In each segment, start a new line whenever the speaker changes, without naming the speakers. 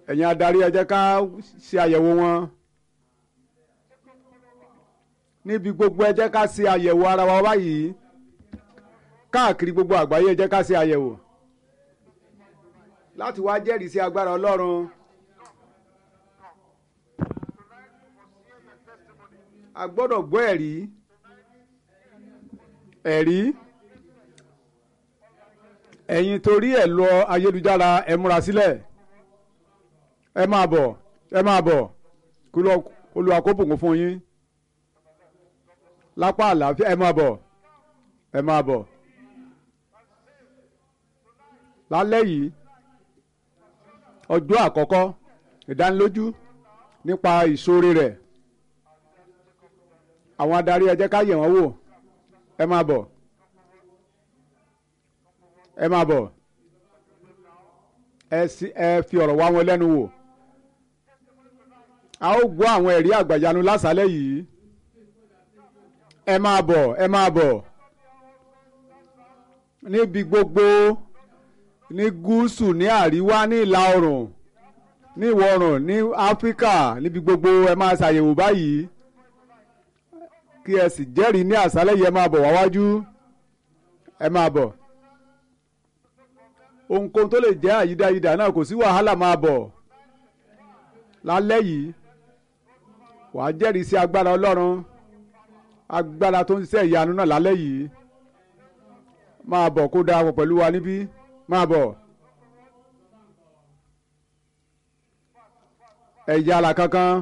ẹ̀yin adarí ẹ jẹ́ ká ṣe àyẹ̀wò wọn níbi gbogbo ẹ jẹ́ ká ṣe àyẹ̀wò ara wa báyìí káàkiri gbogbo àgbáyé ẹ jẹ́ ká ṣe àyẹ̀wò láti wá jẹ́rìí sí agbára Ọlọ́run a gbọ́dọ̀ gbọ́ ẹ̀rí ẹ̀rí ẹ̀yin torí ẹ̀ lọ ayélujára ẹ múra sílẹ̀ ẹ máa bọ̀ ẹ máa bọ̀ kí Olúwa kó bùkún fún yín lápá àlàáfíà ẹ máa bọ̀ ẹ máa bọ̀ lálẹ́ yìí ọjọ́ àkọ́kọ́ ìdánilójú nípa ìṣòro rẹ̀ àwọn adarí ẹ jẹ́ ká yẹ̀ wọ́n wò ẹ máa bọ̀ ẹ máa bọ̀ ẹ sì ẹ fi ọ̀rọ̀ wá wọn lẹ́nu wò a ó gbọ́ àwọn ẹ̀rí àgbàyanu lásàálẹ̀ yìí ẹ máa bọ̀ ẹ máa bọ̀ níbi gbogbo ní gúúsù ní àríwá ní ìlà oòrùn ní ìwọ̀ oòrùn ní áfíríkà níbi gbogbo ẹ máa ṣàyẹ̀wò báyìí kí ẹ sì jẹ́rìí ní àṣálẹ́ yìí ẹ máa bọ̀ wá wájú ẹ máa bọ̀ ohunkóhun tó lè jẹ́ àyídáyidà náà kò sí wàhálà máa bọ̀ lálẹ́ yìí wàá jẹ́rìí sí agbára ọlọ́run agbára tó ń ṣiṣẹ́ ìyanu náà lálẹ́ yìí máa bọ̀ kó darapọ̀ pẹ̀lú wa níbí máa bọ̀ ẹ̀yà àlà kankan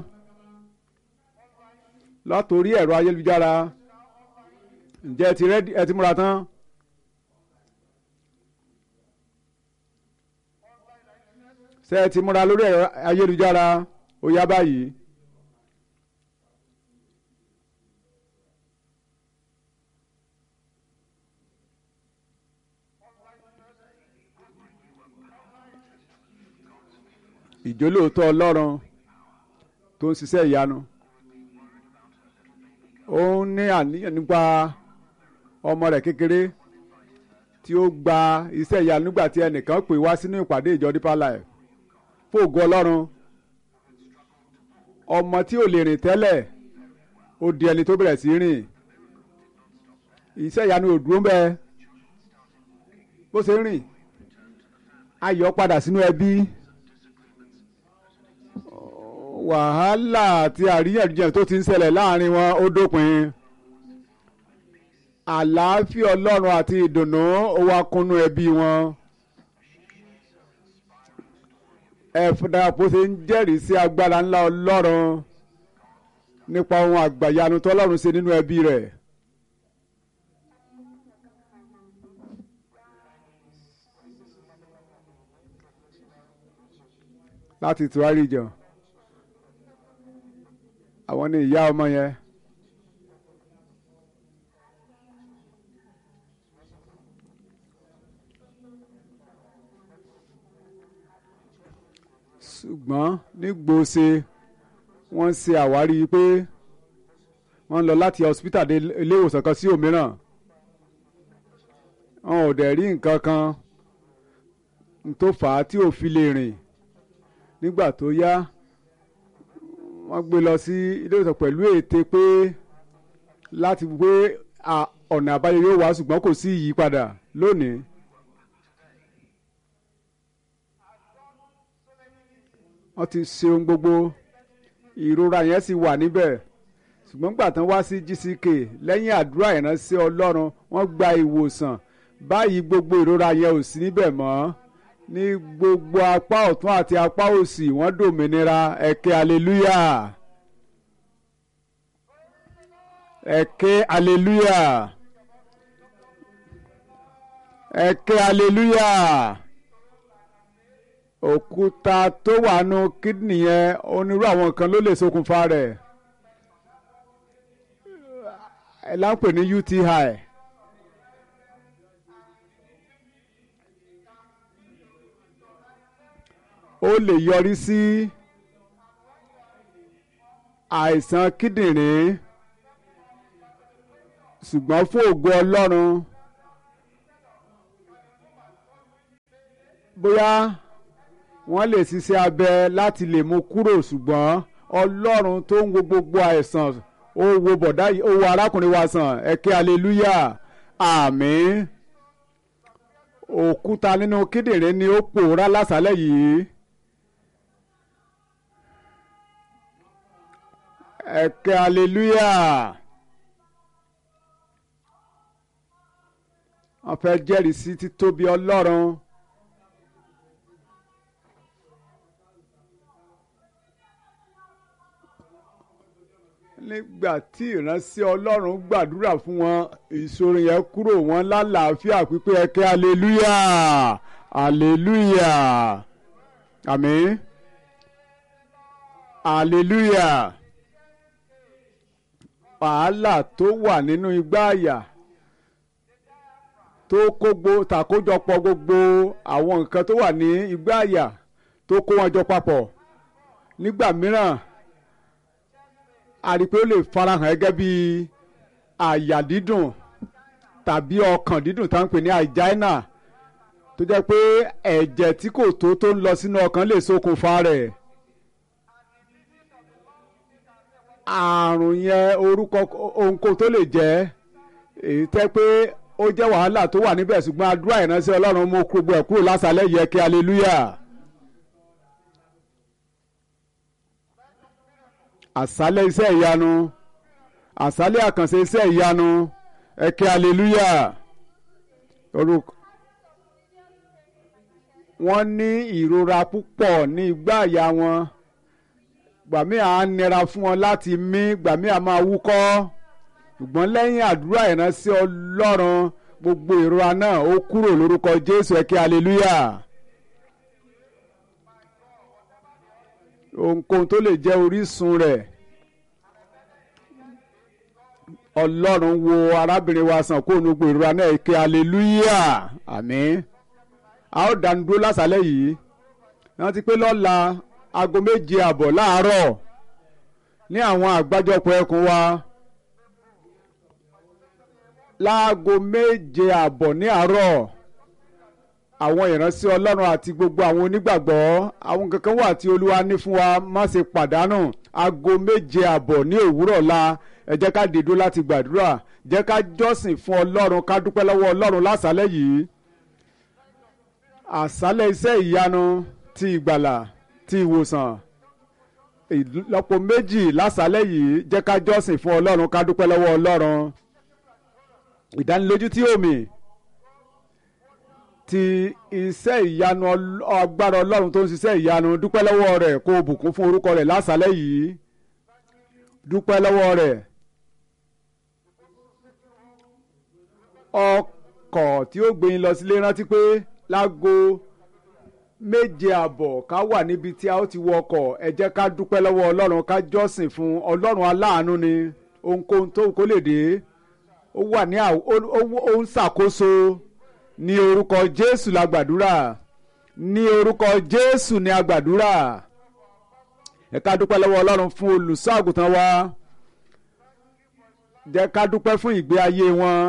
látòrí ẹ̀rọ ayélujára ǹjẹ́ ẹ ti rẹ́dí ẹ ti múra tán. ṣé ẹ ti múra lórí ẹ̀rọ ayélujára ó yá báyìí. ìjólóòtọ́ ọlọ́run tó ń ṣiṣẹ́ ìyanu ó ń ní àníyàn nípa ọmọ rẹ̀ kékeré tí ó gba iṣẹ́ ìyanu nígbà tí ẹnìkan pè wá sínú ìpàdé ìjọ Deeper Life fògo ọlọ́run ọmọ tí ò lè rìn tẹ́lẹ̀ ó di ẹni tó bẹ̀rẹ̀ sí rìn iṣẹ́ ìyanu ò dúró bẹ́ẹ̀ bó ṣe ń rìn ayọ̀ padà sínú ẹbí wàhálà àti àríyànjiyàn tó ti ń ṣẹlẹ̀ láàrin wọn ó dópin àlàáfíà ọlọ́run àti ìdùnnú ó wá kúnnú ẹbí wọn ẹ̀fọ́dàpọ̀ ṣe ń jẹ́rìí sí agbára ńlá ọlọ́run nípa ohun àgbàyanu tọ́lọ́run ṣe nínú ẹbí rẹ̀. láti tùwárí jọ àwọn ní ìyá ọmọ yẹn ṣùgbọ́n nígbòsè wọ́n ṣe àwárí pé wọ́n lọ láti hospital dé ilé ìwòsàn kan sí òmíràn wọn ò dẹ̀ rí nǹkan kan tó fà á tí ò fi lè rìn nígbà tó yá wọ́n gbé lọ sí ilé ìwòsàn pẹ̀lú ète pé láti gbé ọ̀nà àbáyọ yóò wá ṣùgbọ́n kò sí ìyípadà lónìí. wọ́n ti ṣe ohun gbogbo ìrora yẹn sì wà níbẹ̀ ṣùgbọ́n gbà tán wá sí GCK lẹ́yìn àdúrà ìránṣẹ́ Ọlọ́run wọ́n gba ìwòsàn báyìí gbogbo ìrora yẹn ò sí níbẹ̀ mọ́ ní gbogbo apá ọ̀tún àti apá òsì wọ́n dòmìnira ẹ̀kẹ́ aleluya ẹ̀kẹ́ aleluya ẹ̀kẹ́ aleluya òkúta tó wà nù kídìnì yẹn onírú àwọn nǹkan ló lè ṣokùnfà rẹ̀ ẹ̀ láǹpè ní UTI. ó lè yọrí sí àìsàn kíndìnrín ṣùgbọ́n fún ògo Ọlọ́run bóyá wọ́n lè ṣiṣẹ́ abẹ láti lè mú kúrò ṣùgbọ́n ọlọ́run tó ń wo gbogbo àìsàn ó wo bọ̀dá yìí ó wo arákùnrin wa sàn ẹ ké aleluya àmín òkúta nínú kíndìnrín ni ó pòórá lásàálẹ̀ yìí. ẹ ké aleluya. wọ́n fẹ́ jẹ́rìí sí títóbi ọlọ́run. nígbà tí ìránṣẹ́ ọlọ́run gbàdúrà fún wọn ìṣòro yẹn kúrò wọn lálàáfíà pípé ẹkẹ aleluya aleluya àmín aleluya wàhálà tó wà nínú igbá àyà tó kógbó tàkójọpọ̀ gbogbo àwọn nǹkan tó wà ní igbá àyà tó kó wọn jọ papọ̀ nígbà mìíràn a rí i pé ó lè farahàn gẹ́gẹ́ bí àyà dídùn tàbí ọkàn dídùn tá à ń pè ní àìjáínà tó jẹ́ pé ẹ̀jẹ̀ tí kò tó tó ń lọ sínú ọkàn lè ṣokùnfà rẹ̀. àrùn yẹn orúkọ ohunkóhun tó lè jẹ́ èyí tẹ́ pé ó jẹ́ wàhálà tó wà níbẹ̀ ṣùgbọ́n àdúrà ìránṣẹ́ ọlọ́run mú gbogbo ẹ̀ kúrò lásàlẹ̀ yẹ kí hallelujah. àṣálẹ̀ iṣẹ́ ìyanu àṣálẹ̀ àkànṣe iṣẹ́ ìyanu ẹ ké aleluya orúkọ. wọ́n ní ìrora púpọ̀ ní igbá àyà wọn gbàmí à ń nira fún wọn láti mí gbàmí à máa wúkọ́ ṣùgbọ́n lẹ́yìn àdúrà ìránṣẹ́ ọlọ́run gbogbo ìrora náà ó kúrò lórúkọ jésù ẹ ké aleluya. ohunkóhun tó lè jẹ́ orísun rẹ̀ ọlọ́run wo arábìnrin wa sàn kó nu gbèrúra náà ké aleluya àmín a ó dánu dúró lásàlẹ̀ yìí wọ́n ti pé lọ́la aago méje àbọ̀ láàárọ̀ ní àwọn àgbájọpọ̀ ẹkùn wa láago méje àbọ̀ ní àárọ̀ àwọn ìránṣẹ́ ọlọ́run àti gbogbo àwọn onígbàgbọ́ àwọn kankan wà tí olúwa ní fún wa má ṣe pàdánù aago méje àbọ̀ ní òwúrọ̀ la ẹ jẹ́ ká dìdó láti gbàdúrà jẹ́ ká jọ́sìn fún ọlọ́run ká dúpẹ́ lọ́wọ́ ọlọ́run lásàálẹ̀ yìí àṣálẹ̀ iṣẹ́ ìyanu ti ìgbàlà ti ìwòsàn ìlọ́po méjì lásàálẹ̀ yìí jẹ́ ká jọ́sìn fún ọlọ́run ká dúpẹ́ lọ́wọ́ ọlọ́run ìdánilójú tí omi ti iṣẹ́ ìyanu agbára ọlọ́run tó ń ṣiṣẹ́ ìyanu dúpẹ́ lọ́wọ́ rẹ̀ kó o bùkún fún orúkọ rẹ̀ lásàálẹ̀ yìí dúpẹ́ lọ́wọ́ rẹ̀ ọkọ̀ tí ó gbé yín lọ sílé rántí pé láago méje àbọ̀ ká wà níbi tí a ó ti wọ ọkọ̀ ẹ jẹ́ ká dúpẹ́ lọ́wọ́ ọlọ́run ká jọ́sìn fún ọlọ́run aláàánú ni ohunkóhun tó kó lè dé ó wà ní ó ń ṣàkóso ní orúkọ jésù la gbàdúrà ní orúkọ jésù ni a gbàdúrà ẹ ká dúpẹ́ lọ́wọ́ ọlọ́run fún olùṣọ́ àgùntàn wa jẹ́ ká dúpẹ́ fún ìgbé ayé wọn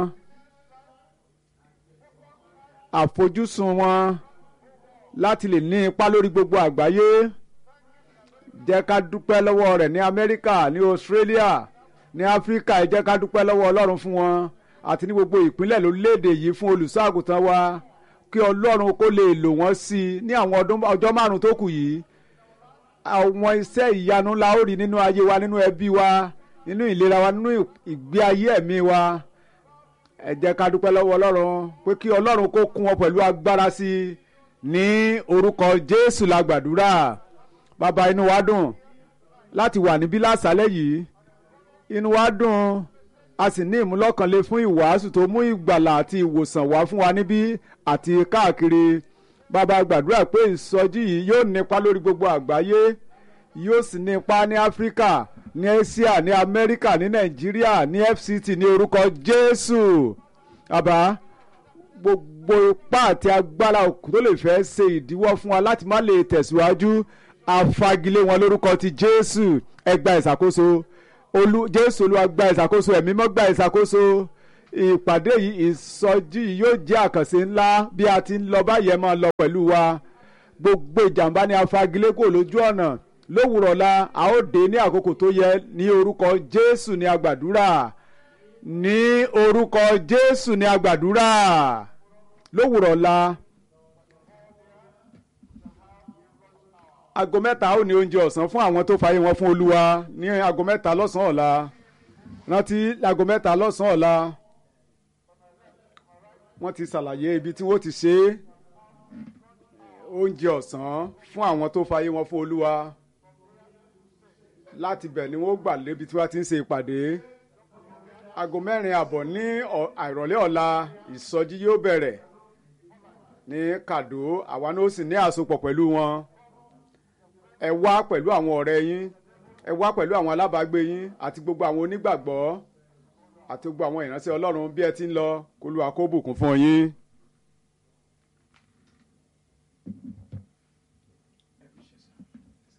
àfojúsùn wọn láti lè ní ipa lórí gbogbo àgbáyé jẹ́ ká dúpẹ́ lọ́wọ́ rẹ̀ ní amẹ́ríkà ní australia ní áfíríkà ẹ jẹ́ ká dúpẹ́ lọ́wọ́ ọlọ́run fún wọn àti ní gbogbo ìpínlẹ̀ lórílẹ̀‐èdè yìí fún olùṣọ́ àgùntàn wa kí ọlọ́run kó lè lò wọ́n sí i ní àwọn ọjọ́ márùn-ún tó kù yìí àwọn iṣẹ́ ìyanu la ó rí nínú ayé wa nínú ẹbí wa nínú ìlera wa nínú ìgbé ayé ẹ̀mí wa ẹ jẹ́ ká dúpẹ́ lọ́wọ́ ọlọ́run pé kí ọlọ́run kó kún wọn pẹ̀lú agbára sí i ní orúkọ jésù la gbàdúrà bàbá inú wa dùn láti wà níbí lásàálẹ̀ yìí inú wa dùn a sì ní ìmúlọ́kànlé fún ìwàásù tó mú ìgbàlà àti ìwòsàn wá fún wa níbí àti káàkiri bàbá gbàdúrà pé ìsọjí yìí yóò nípa lórí gbogbo àgbáyé yóò sì nípa ní áfíríkà ní asia ní amẹ́ríkà ní nàìjíríà ní fct ní orúkọ jésù bàbá gbogbo ipá àti agbára òkú tó lè fẹ́ ṣe ìdíwọ́ fún wa láti má lè tẹ̀síwájú àfagilé wọn lórúkọ ti jésù ẹ gba ìṣàkóso olú jésù olúwa gba ìṣàkóso ẹ̀mí mọ́ gba ìṣàkóso ìpàdé yìí ìsọjí yìí yóò jẹ́ àkànṣe ńlá bí a ti ń lọ báyẹn máa lọ pẹ̀lú wa gbogbo ìjàmbá ni a fagilé kò lójú ọ̀nà lówùrọ̀ la a ó dé ní àkókò tó yẹ ní orúkọ jésù ní agbàdúrà ní orúkọ jésù ní agbàdúrà lówùrọ̀ la aago mẹ́ta ó ní oúnjẹ ọ̀sán fún àwọn tó fààyè wọn fún olúwa ní aago mẹ́ta lọ́sàn-án ọ̀la rántí aago mẹ́ta lọ́sàn-án ọ̀la wọ́n ti ṣàlàyé ibi tí wọ́n ti ṣe oúnjẹ ọ̀sán fún àwọn tó fààyè wọn fún olúwa láti bẹ̀ ni wọ́n gbà lébi tí wọ́n ti ń ṣe ìpàdé aago mẹ́rin àbọ̀ ní àìrọ̀lẹ́ ọ̀la ìsọjí yóò bẹ̀rẹ̀ ní kàdó àwa náà ó sì ní àsopọ̀ pẹ̀lú wọn ẹ wá pẹ̀lú àwọn ọ̀rẹ́ yín ẹ wá pẹ̀lú àwọn alábàágbé yín àti gbogbo àwọn onígbàgbọ́ àti gbogbo àwọn ìránṣẹ́ ọlọ́run bí ẹ ti ń lọ kó lu àkóbùkún fún yín.